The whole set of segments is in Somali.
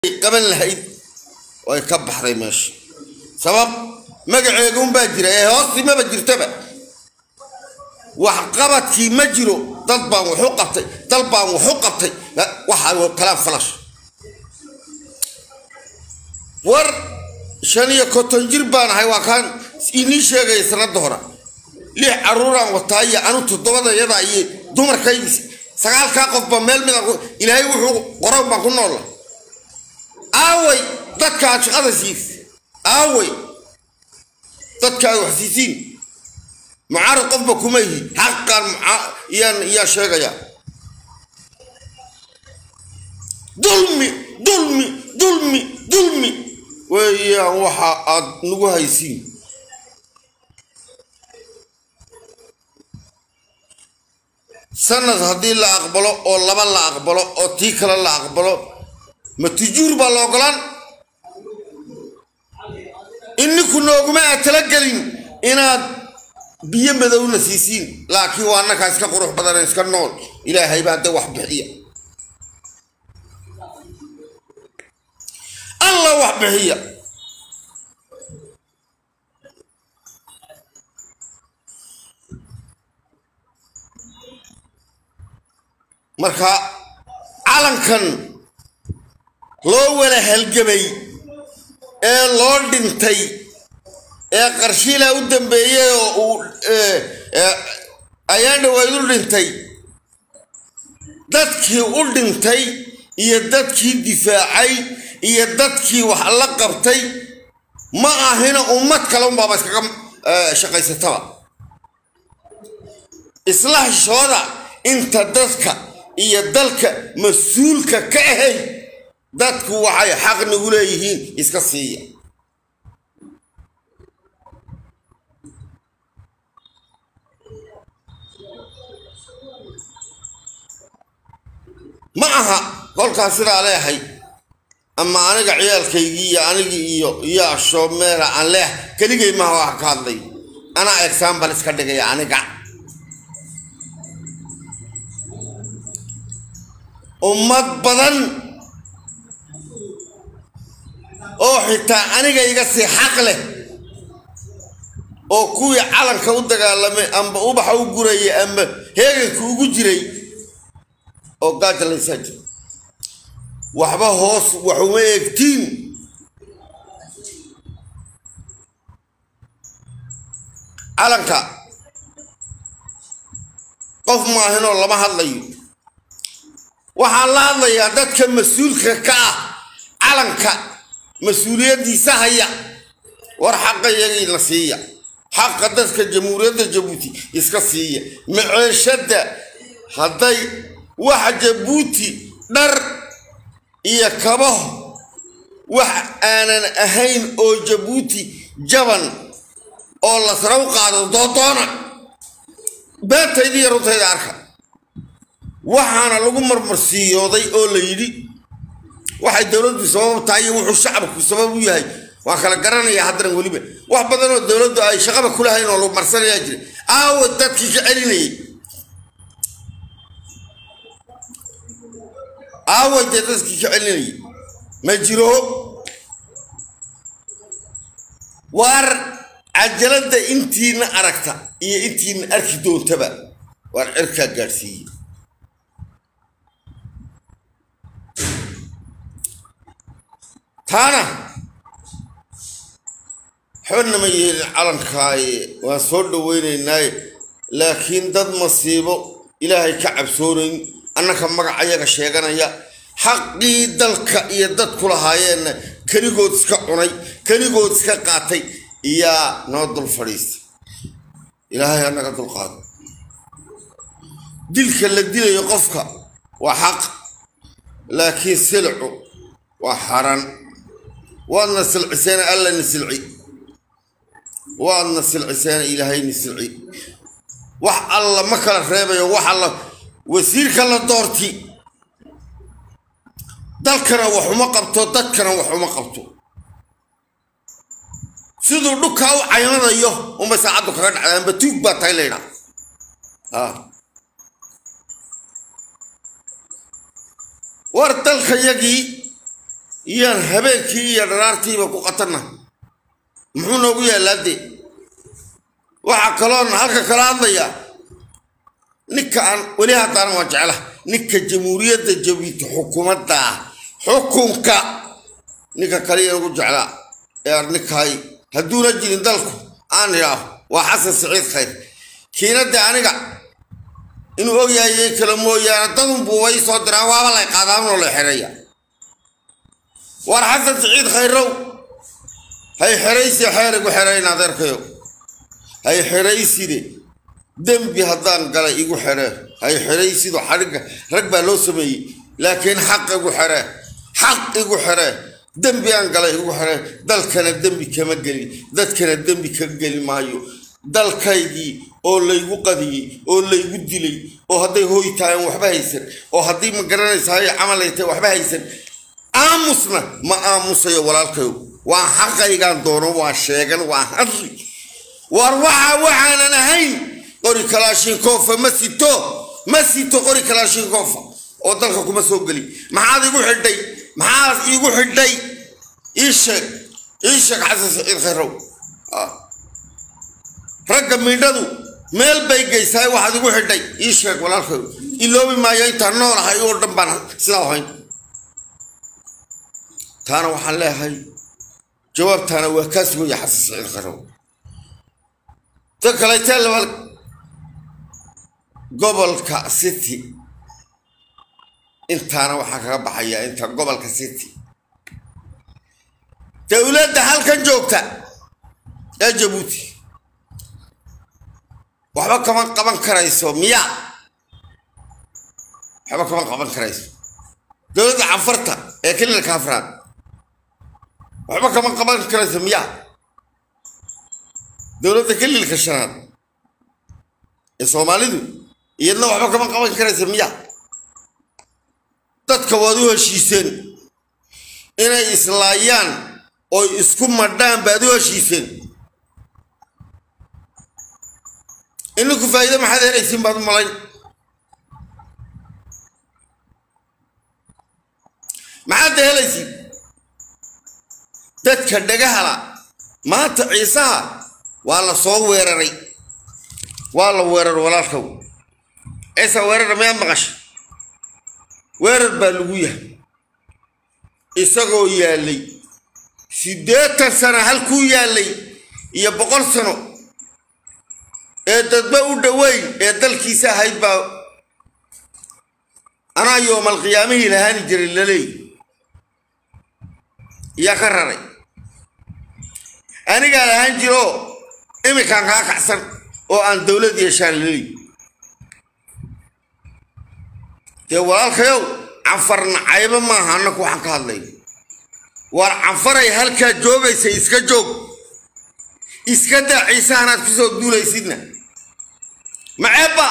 qaban lahayd way ka baxday meesha sabab magaceega unbaa jira ee hoostii maba jirtaba waxqabadkii ma jiro dad baan waxu qabtay dal baan waxu qabtay waxaa kalaan falash war shan iyo konton jir baan ahay waa kaan inii sheegaya sanada hore lix caruuraan wataa iyo anu toddobada yadaa iyo dumarkaygiis sagaalkaa qofba meel mid ilaahay wuxuu qoran baan ku noola aaway dadkaad shaqada siis aaway dadkaad wax siisiin mucaarad qofba kuma yihi xaqan yaan yaa sheegaya dulmi dulmi dulmi dulmi weeyaan waxa aad nagu haysiin sanad haddii la aqbalo oo laba la aqbalo oo tii kale la aqbalo ma tujuur baa la ogolaan ininku nooguma aad talagelin inaad biyo madowna siisiin laakiin waa annakaa iska qurux badan iska nool ilaahay baa de wax bixiya alla wax bixiya marka calankan loo wada halgamay ee loo dhintay ee qarshiila u dambeeyey oo uu ayaan dhawayd u dhintay dadkii u dhintay iyo dadkii difaacay iyo dadkii wax la qabtay ma ahina ummad kale unbaaba iskaga shaqaysataba islaashooda inta dadka iyo dalka mas-uulka ka ahayd dadku waxay xaq nagu leeyihiin iska siiya ma aha kolkaas sidaa leehay ama aniga ciyaalkaygii iyo anigii iyo iyo ashoomeera aan leeh keligay maha wax ka hadlay anaa exambal iska dhigaya aniga ummad badan oo xitaa aniga iga sii xaq leh oo kuwii calanka u dagaalamay amba ubaxa u gurayay amba heeganka ugu jiray oo gaaja laysaa jira waxba hoos waxuma eegtiin calanka qof maahinoo lama hadlayo waxaan la hadlayaa dadka mas-uulka ka ah calanka mas-uuliyaddiisa haya war xaqa iyagiina siiya xaqa dadka jamhuuriyadda jabuuti iska siiya maceeshadda hadday waxa jabuuti dhar iyo kabaho wax aanan ahayn oo jabuuti jaban oo la saraw qaado doodoona beentayda iyo runtayda arka waxaana lagu marmarsiiyooday oo la yidhi waxay dowladdu sabab tahay iyo wuxuu shacabku sabab u yahay waan kala garanayaa haddana weliba wax badanoo dowladdu ay shaqaba kulahayn oo lagu marsanayaa jira aawa dadkii ka celinayay aaway dee dadkii ka celinayay ma jiro waar cajaladda intiina aragta iyo intiina arki doontaba waar cirkaa gaadhsiiye taana xodna ma yeelin calankaaye waan soo dhaweynaynaaye laakiin dad masiibo ilaahay ka cabsoonayn annaka magacayaga sheeganaya xaqii dalka iyo dadku lahaayeenna keligood iska cunay keligood iska qaatay iyaa noo dul fadhiistay ilaahay annaga dulqaado dilka la dilayo qofka waa xaq laakiin silcu waa xaran waadna silciseena allana silci waadna silciseena ilaahayna silci wax alla ma kala reebayo wax alla wasiirka la doorti dalkana waxuma qabto dadkana waxuma qabto siduu dhulkaa u caymadayo unbay saacaddu kaga dhacda amba tuug baa tahay laydhaa war dalka yagii iyaan habeenkii iyo dharaartiiba ku qatanna muxuu noogu yaalaadee waxaa kaloon halka kala hadlayaa ninka aan weli haddana waa jecla ninka jamhuuriyadda jabuuti xukuumadda ah xukunka ninka kaliya ugu jeclaa ee arninkaay hadduuna jirin dalku aan idhaaho waa xasan siciid khayr kiinadde aniga inuu ogyahay kale mooyaane dadunbuu way soo diraan waaba lay qaadaanoo la xereeya war xasan siciid khayrow hay xeraysi xeer igu xerayn adeerkayo hay xerayside dembi haddaan galay igu xeree hay xeraysido xadhigga rag baa loo sameeyey laakiin xaq igu xeree xaq igu xeree dembi aan galay igu xeree dalkana dembi kama gelin dadkana dembi ka geli maayo dalkaygii oo laygu qadiyey oo laygu dilay oo hadday hooy tahay aan waxba haysan oo haddii ma garanaysa hay camal ay tahay waxba haysan aamusna ma aamusayo walaalkayo waa xaqaygaan doono waa sheegan waa hadli war waxa waxaanan ahayn qori kalaashinkofa ma sito ma sito qori kalaashinkofa oo dalka kuma soo geli maxaad igu xidhay maxaad igu xidhay ii sheeg ii sheeg xasan saciid khayrow ragga midhadu meel bay geysaay waxaad igu xidhay ii sheeg walaalkayo iloobi maayo intaan noolahay oo dhan baan sidaa ahayn taana waxaan leeyahay jawaabtaana waa kaa sugaya xasan saciid khayrow ta kaleetee labaad gobolka city intaana waxaa kaga baxayaa inta gobolka city dowladda halkan joogta ee jabuuti waxba kama qaban karayso miya waxba kama qaban karayso dowladda canfarta ee kililka afraad waxba kama qaban karayso miya dowladda kililka shanaad ee soomaalidu iyadna waxba kama qaban karaysa miya dadka waad u heshiiseen inay islaayaan oo isku madhaan baad u heshiiseen ininku faa'iido maxaad helaysiin baad u malayn maxaad da helaysiin dadka dhagahala maanta ciisaha waa la soo weeraray waa la weerar walaalkow ciisa weerara miyaa maqasha weerar baa lagu yahay isagoo yaallay siddeetan sano halkuu yaallay iyo boqol sano ee dadba u dhoweyn ee dalkiisa ahayd baa anaa yoomal qiyaamihii lahaani jiray laleey iyaa ka raray anigaa lahaan jiroo iminkaan kaa kacsan oo aan dowlad yeeshaan laleey dee walaalkayow canfar nacaybo maaha annaku waxaan ka hadlay waar canfaray halkaa joogaysa iska joog iska daa ciisahanaad kusoo duulaysidna maceebba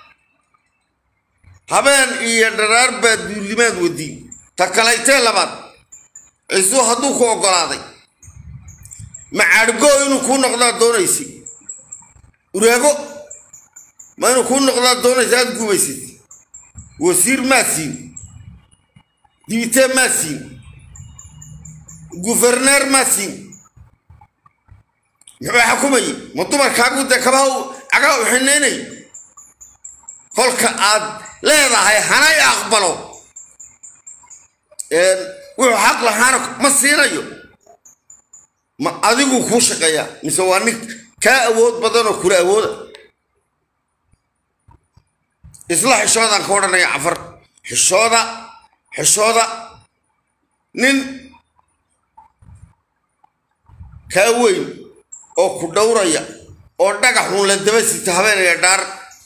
habeen iyo dharaar baa duulimaad wadiin ta kalaytee labaad ciisuu hadduu ku oggolaaday macaadhgo inuu kuu noqdaa doonaysid uraago ma inuu kuu noqdaa doonaysa aad gumaysid wasiir maa siin dibitee maa siin guverneer maa siin muxuu xukumayay ma dumarkaagu dee kabaha cagaa u xinaynay kolka aad leedahay hanay aqbalo wuxuu xaq lahaana ma siinayo ma adigu kuu shaqeeyaa mise waa nin kaa awood badanoo kula awooda isla xishoodaan ka odhanaya cafar xishooda xishooda nin kaa weyn oo ku dhowraya oo dhagaxuun la daba sita habeenaya dhaar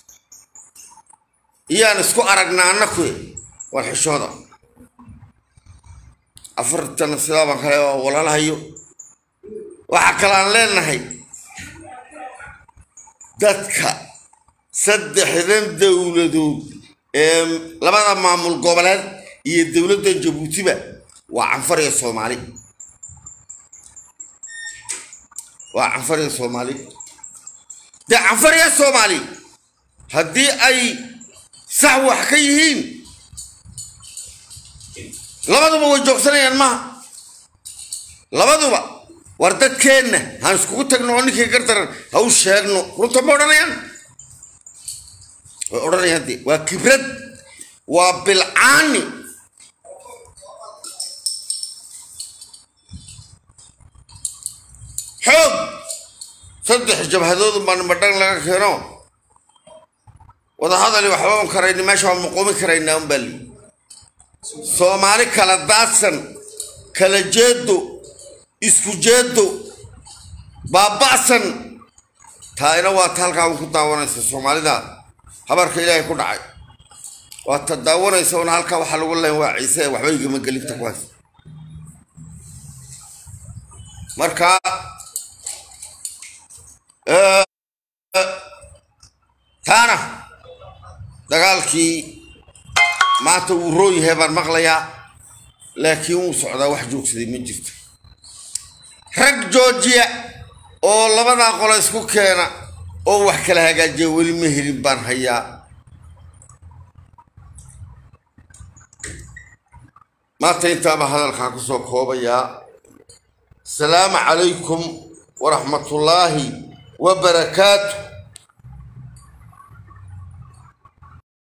iyaan isku aragnaa annakuy war xishooda afartana sidaa baan kale waa walalahayo waxaa kale aan leenahay dadka saddexdan dowladood ee labada maamul goboleed iyo dowladda jabuutiba waa canfar iyo soomaali waa canfar iyo soomaali dee canfar iyo soomaali haddii ay sax wax ka yihiin labaduba way joogsanayaan maha labaduba war dadkeenna haan iskugu tagno oo ninkii gardaran ha u sheegno runta ma odhanayaan way odhanayaan de waa kibrad waa bilcaani xoog saddex jabhadoodun baan madhan laga keeno wadahadali waxba un karayni meesha waan muquumi karaynaa un baa lii soomaali kala daadsan kala jeedo isku jeedo baaba'san taayna waa ta halkaa un ku daawanaysa soomaalida habarka ilaahay ku dhacay waa ta daawanaysa una halkaa waxaa lagu leen waa ciise waxba igama gelinta kuwaas marka taana dagaalkii maanta wuu roon yahay baan maqlayaa laakiin wuu socdaa wax joogsaday ma jirto rag joojiya oo labadaa qolo isku keena oo wax kala hagaajiya weli ma helin baan hayaa maanta intaaba hadalkaa ku soo koobayaa asalaamu calaykum waraxmatullaahi wabarakaatu